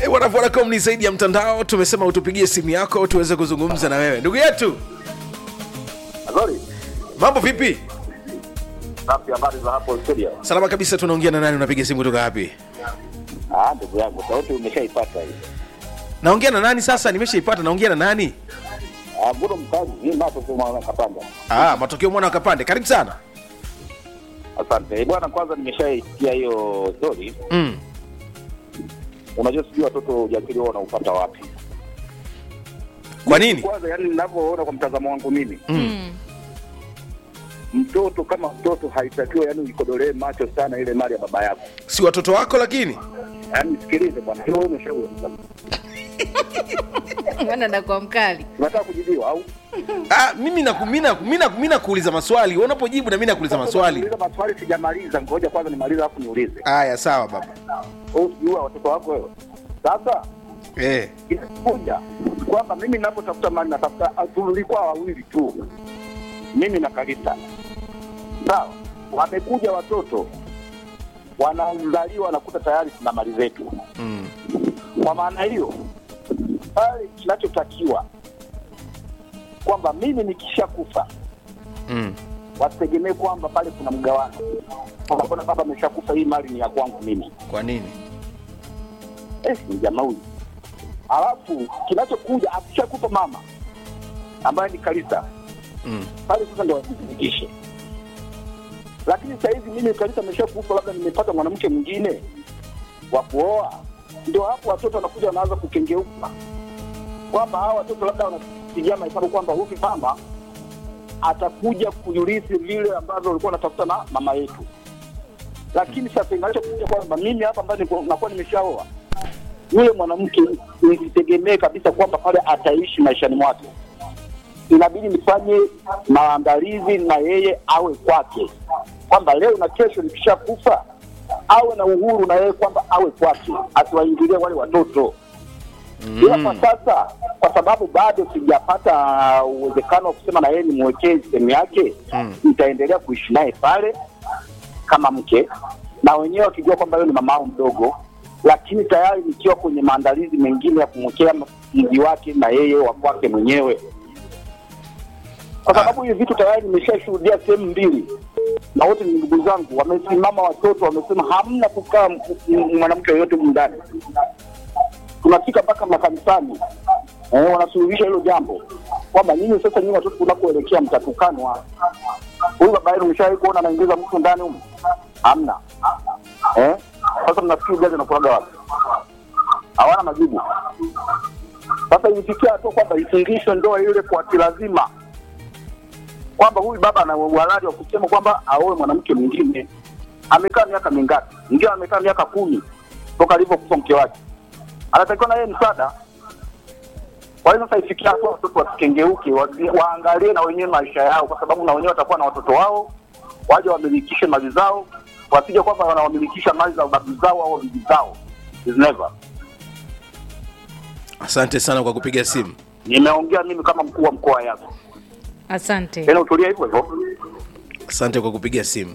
E, bwana Vodacom ni zaidi ya mtandao. Tumesema utupigie simu yako tuweze kuzungumza na wewe, ndugu yetu. Azori, Mambo vipi? safi, habari za hapo studio? Salama kabisa. Tunaongea na nani? Unapiga simu kutoka wapi? Ah, ndugu yangu, sauti umeshaipata hii. Naongea na nani sasa? Nimeshaipata. Naongea na nani? Ah, Bruno Mkazi, hii mato tu mwana kapanda. Ah, matokeo mwana wa Kapande. Karibu sana. Asante. Eh, Bwana, kwanza nimeshaisikia hiyo story. Mm. Unajua sijui watoto ujasiri wao wanaupata wapi. Kwa nini? Kwanza yani ninavyoona kwa mtazamo wangu mimi, Mm. mtoto kama mtoto haitakiwa yani uikodolee macho sana ile mali ya baba yako. Si watoto wako lakini? Yaani sikilize bwana, hiyo wewe umeshauri. Mbona nakuwa mkali? Unataka kujibiwa au? Ah, mimi na mimi na mimi na mimi nakuuliza maswali. Wewe unapojibu na mimi nakuuliza maswali. Uliza maswali sijamaliza, ngoja kwanza nimalize alafu niulize. Haya, sawa baba. Wewe usijua watoto wako wewe. Sasa Eh. inakuja kwamba mimi ninapotafuta mali natafuta, tulikuwa wawili tu, mimi na Kalista. Sawa, wamekuja watoto wanazaliwa, wanakuta tayari tuna mali zetu. Mm. Kwa maana hiyo, pale kinachotakiwa kwamba mimi nikishakufa Mm. wasitegemee kwamba pale kuna mgawano, kwamba mbona baba ameshakufa, hii mali ni ya kwangu mimi. Kwa nini? eh, ni jamaa huyu. Alafu kinachokuja akishakufa mama ambaye ni Kalista Mm. pale sasa ndo wazifikishe. Lakini sasa hivi mimi Kalista ameshakufa, labda nimepata mwanamke mwingine wa kuoa, ndio hapo watoto wanakuja wanaanza kukengeuka kwamba hawa watoto labda wanapigia mahesabu kwamba huyu mama atakuja kuyurithi vile ambavyo walikuwa wanatafuta na mama yetu. Lakini sasa inachokuja kwamba mimi hapa ambaye niko- nakuwa nimeshaoa yule mwanamke nisitegemee kabisa kwamba pale ataishi maishani mwake. Inabidi nifanye maandalizi na yeye awe kwake, kwamba leo na kesho nikishakufa awe na uhuru na yeye kwamba awe kwake, asiwaingilie wale watoto ila kwa sasa, kwa sababu bado sijapata uwezekano wa kusema na yeye nimwekee sehemu yake, Mm. nitaendelea kuishi naye pale kama mke, na wenyewe wakijua kwamba yeye ni mama yao mdogo, lakini tayari nikiwa kwenye maandalizi mengine ya kumwekea mji wake na yeye wa kwake mwenyewe, kwa sababu hivi vitu tayari nimeshashuhudia sehemu mbili, na wote ni ndugu zangu, wamesimama watoto, wamesema hamna kukaa m- m- mwanamke yoyote humu ndani tunafika mpaka makanisani eh, wanasuluhisha hilo jambo kwamba nyinyi sasa, nyinyi watoto tunakoelekea mtatukanwa. Huyu baba yenu mshawahi kuona anaingiza mtu ndani humu? Hamna. Eh, sasa mnafikiri gari anakulaga wapi? Hawana majibu. Sasa imefikia hatua kwamba ifungishwe ndoa ile kwa kilazima, kwamba huyu baba ana uhalali wa kusema kwamba aoe mwanamke mwingine. Amekaa miaka mingapi? Mwingine amekaa miaka kumi toka alivyokufa mke wake anatakiwa na yeye msaada. Kwa hiyo sasa ifikia hatua watoto wasikengeuke, wa- waangalie na wenyewe maisha yao, kwa sababu na wenyewe watakuwa na watoto wao, waje wamilikishe mali zao, wasije kwamba wanawamilikisha mali za babu zao au bibi zao. Is never. Asante sana kwa kupiga simu. Nimeongea mimi kama mkuu wa mkoa yako, Asante. tena utulia hivyo hivyo. Asante kwa kupiga simu.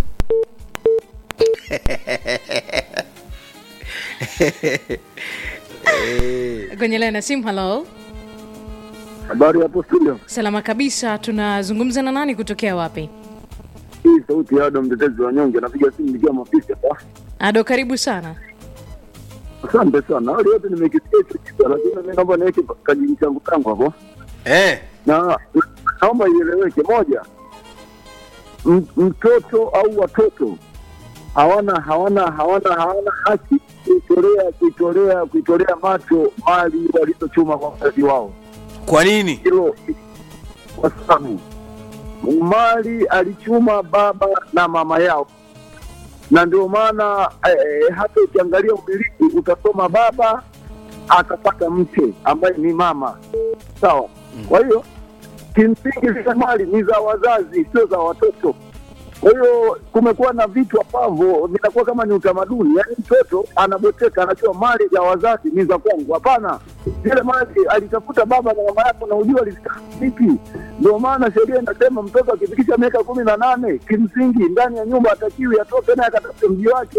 Kwenye line ya simu, hello. Habari hapo studio. Salama kabisa. Tunazungumza na nani kutokea wapi? Hii sauti ya Ado mtetezi wa nyonge, napiga simu nikiwa mafisi hapa. Ado, karibu sana. Asante sana. Hali yote nimekisikia hicho kitu, lakini mimi naomba niweke kajili changu kangu hapo, Eh. na naomba ieleweke. Moja, M- mtoto au watoto hawana hawana hawana hawana haki kuitolea kuitolea kuitolea macho mali walizochuma kwa wazazi wao. Kwa nini? hilo kwa sababu mali alichuma baba na mama yao, na ndio maana eh, hata ukiangalia umiliki utasoma baba akapata mke ambaye ni mama, sawa. Kwa hiyo kimsingi zile mali ni za wazazi, sio za watoto. Kwa hiyo kumekuwa na vitu ambavyo vinakuwa kama ni utamaduni, yaani mtoto anabweteka, anajua mali za wazazi ni za kwangu. Hapana, zile mali alitafuta baba na mama yako, na ujua alizitaka vipi. Ndio maana sheria inasema mtoto akifikisha miaka kumi na nane kimsingi ndani ya nyumba atakiwi atoke naye akatafute mji wake.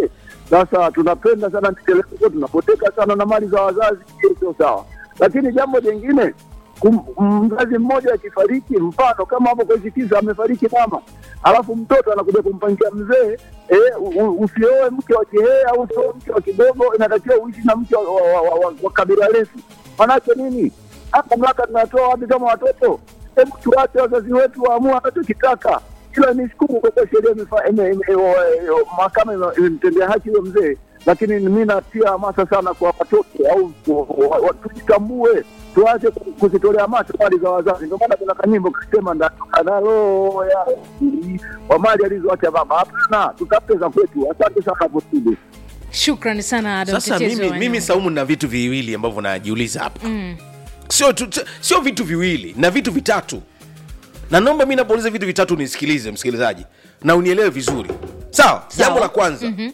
Sasa tunapenda sana miteleko, tunapoteka sana na mali za wazazi, hiyo sio sawa. Lakini jambo jingine, kum- mzazi mmoja akifariki, mfano kama hapo kwa hizi kisa amefariki mama, alafu mtoto anakuja kumpangia mzee eh, u- u- usioe mke wa kihee au usioe mke wa kidogo, inatakiwa uishi na mke wa, wa, wa, wa, wa, wa kabila refu. Manake nini? Hapa mamlaka tunatoa wapi kama watoto? Hebu tuwache wazazi wetu waamue wanachokitaka. Ila nishukuru kwa kuwa sheria imefa- ime- ime- o- o- mahakama ime- imemtendea haki huyo mzee, lakini mi natia hamasa sana kwa watoto au wa- wa- tujitambue, tuache ku- kuzitolea macho mali za wazazi. Ndio maana kuna kanyimbo kasema ndatoka nalo ya wa mali alizoacha baba. Hapana, tutafute za kwetu. Asante sana hapo studio. shukrani sana Adam sasa Mtetezi mimi, wa mimi Nyambo. saumu na vitu viwili ambavyo najiuliza hapa sio tu, sio vitu viwili na vitu vitatu na naomba mi napouliza vitu vitatu nisikilize msikilizaji na unielewe vizuri sawa jambo la kwanza mm-hmm.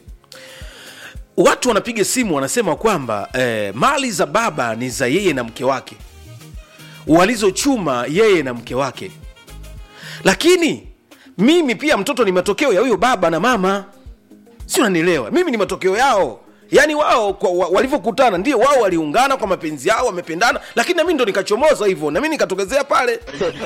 watu wanapiga simu wanasema kwamba eh, mali za baba ni za yeye na mke wake walizochuma yeye na mke wake lakini mimi pia mtoto ni matokeo ya huyo baba na mama si unanielewa mimi ni matokeo yao yaani wao kwa- wa- walivyokutana ndio wao waliungana kwa mapenzi yao wamependana lakini nami ndo nikachomoza hivyo nami nikatokezea pale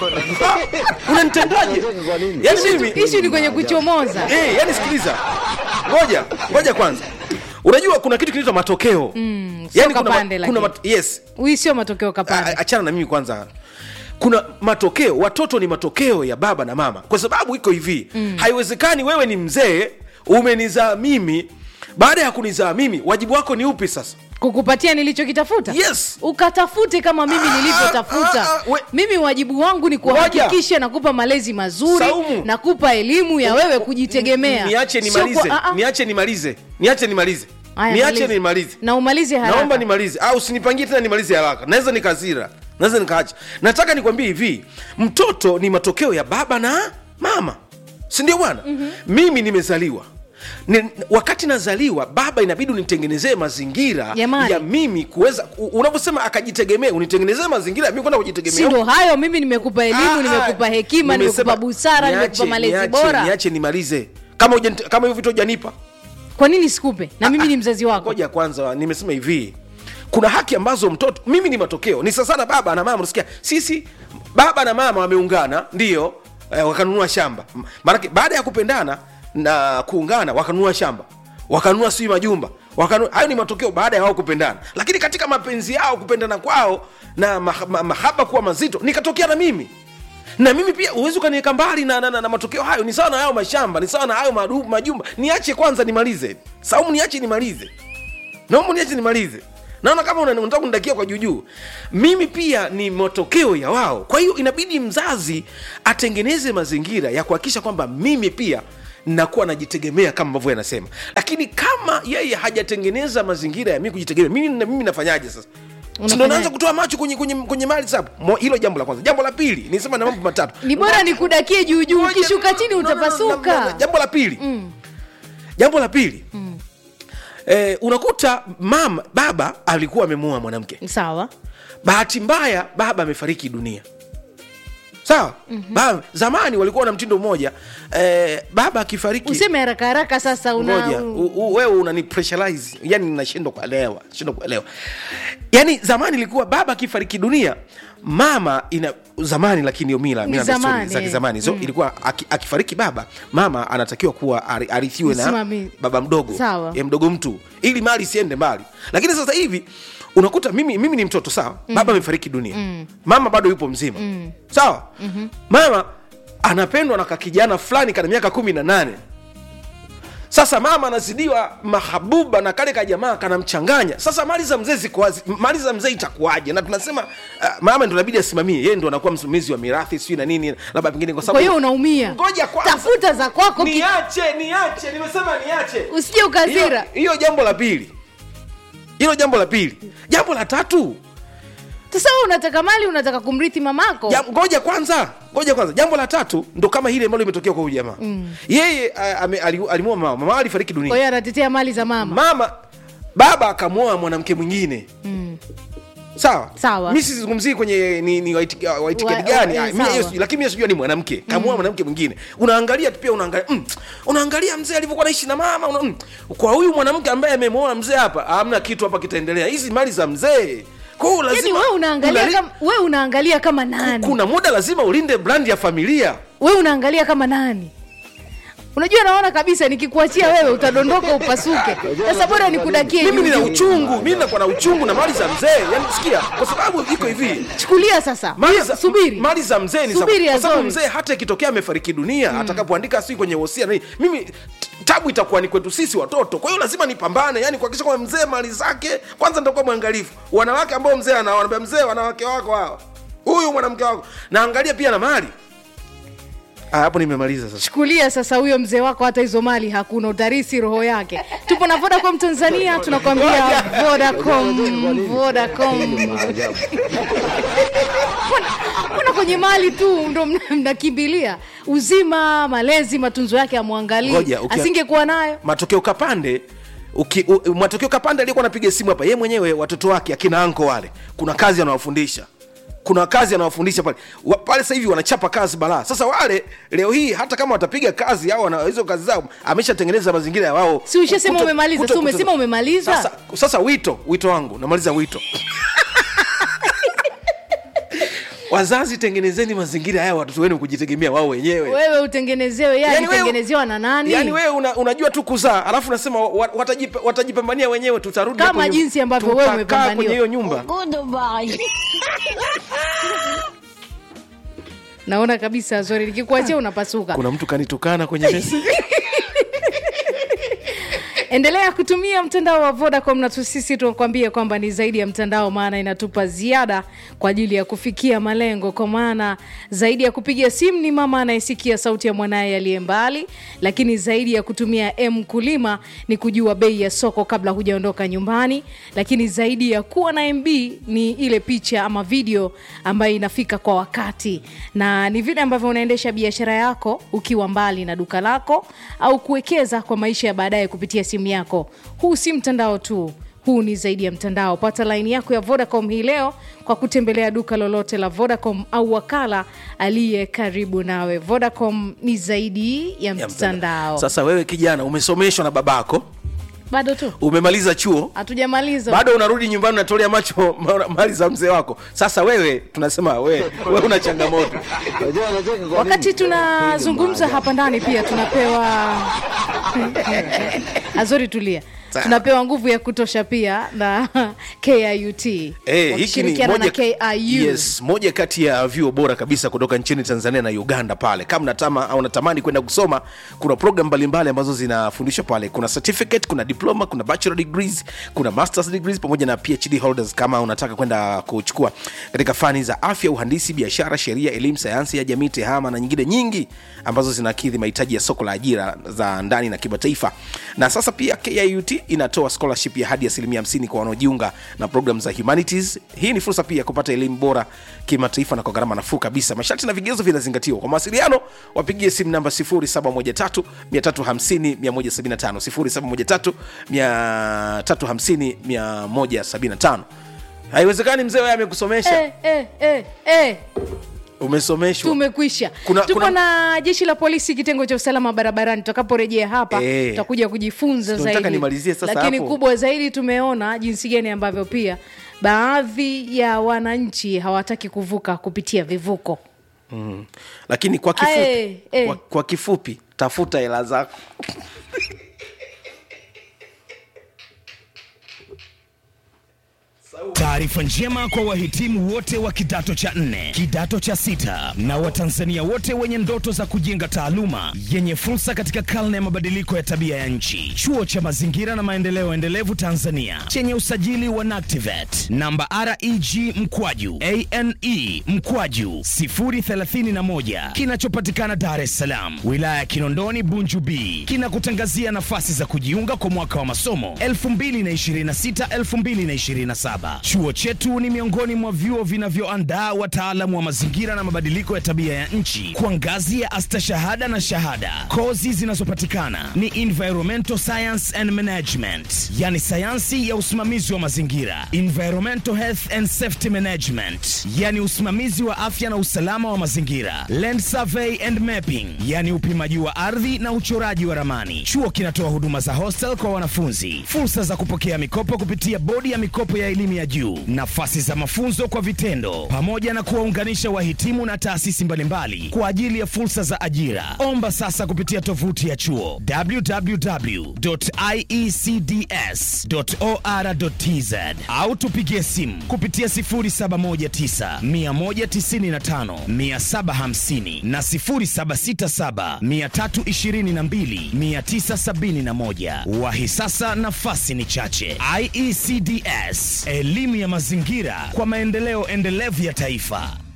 Ah, unanitendaje yaani mimi ishu ni kwenye kuchomoza Eh, yani sikiliza ngoja ngoja kwanza unajua kuna kitu kinaitwa matokeo mm, sio kuna, ma- kapande kuna lakini. mat, yes hii sio matokeo A- kapande achana na mimi kwanza kuna matokeo watoto ni matokeo ya baba na mama kwa sababu iko hivi mm. haiwezekani wewe ni mzee umenizaa mimi baada ya kunizaa mimi wajibu wako ni upi sasa kukupatia nilichokitafuta Yes. ukatafute kama mimi Ah, nilivyotafuta ah, ah, we- mimi wajibu wangu ni kuhakikisha nakupa malezi mazuri Saumu. nakupa elimu ya wewe kujitegemea niache Sio nimalize kwa- ah, ah. niache nimalize niache nimalize Haya, niache maliza. nimalize na umalize haraka naomba nimalize au usinipangie tena nimalize haraka naweza nikazira naweza nikaacha nataka nikwambie hivi mtoto ni matokeo ya baba na mama sindio bwana mm-hmm. mimi nimezaliwa ni, wakati nazaliwa baba inabidi unitengenezee mazingira Jamani. ya mimi kuweza u- unavyosema akajitegemea unitengenezee mazingira ya mimi kwenda si kujitegemea ndo hayo mimi nimekupa elimu Ah, nimekupa hekima nimesema, nimekupa busara niache, nimekupa malezi niache, bora niache nimalize kama hujanit- kama hivyo vitu hujanipa kwa nini sikupe na mimi ni mzazi wako ngoja kwanza nimesema hivi kuna haki ambazo mtoto mimi ni matokeo ni sasana baba na mama unasikia sisi baba na mama wameungana ndio eh, wakanunua shamba M- maanake baada ya kupendana na kuungana wakanunua shamba wakanunua sijui majumba wakanu, hayo ni matokeo baada ya wao kupendana lakini katika mapenzi yao kupendana kwao na ma, ma, mahaba kuwa mazito nikatokea na mimi na mimi pia huwezi ukaniweka mbali na, na, na, na matokeo hayo ni sawa na hayo mashamba ni sawa na hayo madu- majumba niache kwanza nimalize saumu niache nimalize naomba niache nimalize naona kama una- unataka kunidakia kwa juujuu mimi pia ni matokeo ya wao kwa hiyo inabidi mzazi atengeneze mazingira ya kuhakikisha kwamba mimi pia nakuwa najitegemea kama ambavyo yanasema lakini kama yeye hajatengeneza mazingira ya mimi kujitegemea mimi, na- mimi nafanyaje sasa Si ndo Unafanyaje? naanza kutoa macho kwenye, kwenye, kwenye mali sasa Mo- hilo jambo la kwanza jambo la pili nisema na mambo matatu ni bora nikudakie juu juu Ngoja- ukishuka chini no, no, no, no, no, utapasuka no. jambo la pili jambo la pili eh, unakuta mama baba alikuwa amemuoa mwanamke sawa bahati mbaya baba amefariki dunia sawa mm-hmm. baba, zamani walikuwa na mtindo mmoja eh, baba akifariki useme haraka haraka sasa una ngoja u- u- wewe unani pressurize yani nashindwa kuelewa shindwa kuelewa yani zamani ilikuwa baba akifariki dunia mama ina zamani lakini hiyo mila Ni mila na desturi zamani, za eh. kizamani so ilikuwa aki, akifariki baba mama anatakiwa kuwa ari- arithiwe na Msimami- baba mdogo Sawa. ya mdogo mtu ili mali isiende mbali lakini sasa hivi unakuta mimi, mimi ni mtoto sawa mm. baba amefariki dunia mm. mama bado yupo mzima mm. sawa mm-hmm. mama anapendwa na kakijana fulani kana miaka kumi na nane sasa mama anazidiwa mahabuba na kale kajamaa kanamchanganya sasa mali za mzee ziko wazi mali za mzee itakuwaje na tunasema uh, mama ndo inabidi asimamie yeye ndo anakuwa msimamizi wa mirathi sijui na nini labda pengine kwa kwa sababu hiyo unaumia ngoja kwanza tafuta za kwako ki- niache niache nimesema niache usije ukazira hiyo hiyo jambo la pili hilo jambo la pili jambo la tatu sasa wewe unataka mali unataka kumrithi mamako jam- ngoja kwanza ngoja kwanza jambo la tatu ndo kama hili ambalo limetokea kwa huyu jamaa mm. yeye uh, ame- ali- alimwoa mama mama alifariki dunia kwa hiyo anatetea mali za mama mama baba akamwoa mwanamke mwingine mm. sawa Sawa. mi sizungumzii kwenye ni, ni waiti- wa itikadi Wa- gani wa- Ah, eh, mi hiyo sawa. sijui, lakini mi sijua ni mwanamke kamua mwanamke mwingine unaangalia tu pia unaangalia mm, unaangalia mzee alivyokuwa naishi na mama una, mm, kwa huyu mwanamke ambaye amemwoa mzee hapa hamna kitu hapa kitaendelea hizi mali za mzee kwa hiyo yani lazima we unaangalia unali- kama, we unaangalia kama nani kuna muda lazima ulinde brand ya familia we unaangalia kama nani unajua naona kabisa nikikuachia wewe utadondoka upasuke sasa bora nikudakie mimi juu nina juu. uchungu mimi nakuwa na uchungu na mali za mzee yani sikia kwa sababu iko hivi chukulia sasa mali za, subiri mali za mzee ni za- Subiri, kwa sababu Azori. mzee hata ikitokea amefariki dunia atakapoandika si kwenye wosia na nini mimi t- tabu itakuwa ni kwetu sisi watoto kwa hiyo lazima nipambane yani kuhakikisha kwamba mzee mali zake kwanza nitakuwa mwangalifu wanawake ambao mzee anawaambia mzee wanawake wako hawa huyu mwanamke wako naangalia pia na mali Ah, hapo nimemaliza sasa chukulia sasa huyo mzee wako hata hizo mali hakuna utarisi roho yake tupo na vodacom tanzania tunakwambia vodacom vodacom Mbona- mbona kwenye mali tu ndo mna- mnakimbilia uzima malezi matunzo yake amwangalii Ngoja, ukia- asingekuwa nayo matokeo kapande uki, u, matokeo kapande aliyekuwa anapiga simu hapa ye mwenyewe watoto wake akina anko wale kuna kazi anawafundisha kuna kazi anawafundisha pale Wa- pale sasa hivi wanachapa kazi balaa sasa wale leo hii hata kama watapiga kazi au wana hizo kazi zao ameshatengeneza mazingira ya wao Si ushasema kuto- umemaliza, kuto- si umesema kuto- umemaliza? sasa, sasa wito wito wangu namaliza wito wazazi tengenezeni mazingira haya watoto wenu kujitegemea wao wenyewe wewe utengenezewe yeye Yaani wewe- alitengenezewa na nani yaani wewe una, unajua tu kuzaa alafu unasema wa- watajipa- watajipambania wenyewe tutarudi Kama hapo nyum- jinsi ambavyo wewe tutakaa umepambaniwa. kwenye hiyo nyumba naona kabisa zori nikikuachia unapasuka kuna mtu kanitukana kwenye mesi endelea kutumia mtandao wa vodacom na tu- sisi tunakwambia kwamba ni zaidi ya mtandao maana inatupa ziada kwa ajili ya kufikia malengo kwa maana zaidi ya kupiga simu ni mama anayesikia sauti ya mwanaye aliye mbali lakini zaidi ya kutumia m kulima ni kujua bei ya soko kabla hujaondoka nyumbani lakini zaidi ya kuwa na mb ni ile picha ama video ambayo inafika kwa wakati na ni vile ambavyo unaendesha biashara yako ukiwa mbali na duka lako au kuwekeza kwa maisha ya baadaye kupitia simu yako huu si mtandao tu huu ni zaidi ya mtandao pata laini yako ya vodacom hii leo kwa kutembelea duka lolote la vodacom au wakala aliye karibu nawe vodacom ni zaidi ya Ya mtandao sasa wewe kijana umesomeshwa na babako bado tu umemaliza chuo hatujamaliza bado unarudi nyumbani unatolea macho ma- mali za mzee wako sasa wewe tunasema wewe wewe una changamoto wakati tunazungumza hapa ndani pia tunapewa azori tulia Sawa. tunapewa nguvu ya kutosha pia na kiut Eh, hiki ni wakishirikiana na moja, kiu yes, moja kati ya vyuo bora kabisa kutoka nchini tanzania na uganda pale kama natama au natamani kwenda kusoma kuna program mbalimbali ambazo zinafundishwa pale kuna certificate kuna diploma kuna bachelor degrees kuna masters degrees pamoja na phd holders kama unataka kwenda kuchukua katika fani za afya uhandisi biashara sheria elimu sayansi ya jamii tehama na nyingine nyingi ambazo zinakidhi mahitaji ya soko la ajira za ndani na kimataifa na sasa pia kiut inatoa scholarship ya hadi asilimia 50 kwa wanaojiunga na program za humanities hii ni fursa pia ya kupata elimu bora kimataifa na kwa gharama nafuu kabisa masharti na vigezo vinazingatiwa kwa mawasiliano wapigie simu namba 0713 350 175 350 haiwezekani mzee wewe amekusomesha eh, eh, eh, eh. umesomeshwa tumekwisha Kuna- tupo kuna- na jeshi la polisi kitengo cha usalama barabarani tutakaporejea hapa Eh. tutakuja kujifunza Ndio nataka zaidi nimalizie sasa lakini hapo. kubwa zaidi tumeona jinsi gani ambavyo pia baadhi ya wananchi hawataki kuvuka kupitia vivuko mm. lakini kwa kifupi, Ae, eh. Kwa, kwa kifupi tafuta hela zako Taarifa njema kwa wahitimu wote wa kidato cha nne, kidato cha sita na Watanzania wote wenye ndoto za kujenga taaluma yenye fursa katika karne ya mabadiliko ya tabia ya nchi. Chuo cha Mazingira na Maendeleo Endelevu Tanzania chenye usajili wa NACTIVATE namba REG mkwaju ane mkwaju 031 kinachopatikana Dar es Salaam, wilaya ya Kinondoni, Bunju B, kinakutangazia nafasi za kujiunga kwa mwaka wa masomo 2026 2027. saba. Chuo chetu ni miongoni mwa vyuo vinavyoandaa wataalamu wa mazingira na mabadiliko ya tabia ya nchi kwa ngazi ya astashahada na shahada. Kozi zinazopatikana ni environmental science and management, yani sayansi ya usimamizi wa mazingira, environmental health and safety management, yani usimamizi wa afya na usalama wa mazingira, land survey and mapping, yani upimaji wa ardhi na uchoraji wa ramani. Chuo kinatoa huduma za hostel kwa wanafunzi, fursa za kupokea mikopo kupitia bodi ya mikopo ya elimu ya juu, nafasi za mafunzo kwa vitendo, pamoja na kuwaunganisha wahitimu na taasisi mbalimbali kwa ajili ya fursa za ajira. Omba sasa kupitia tovuti ya chuo www.iecds.or.tz au tupigie simu kupitia 0719 195 750 na 0767 322 971. Wahi sasa, nafasi ni chache. IECDS, elimu ya mazingira kwa maendeleo endelevu ya taifa.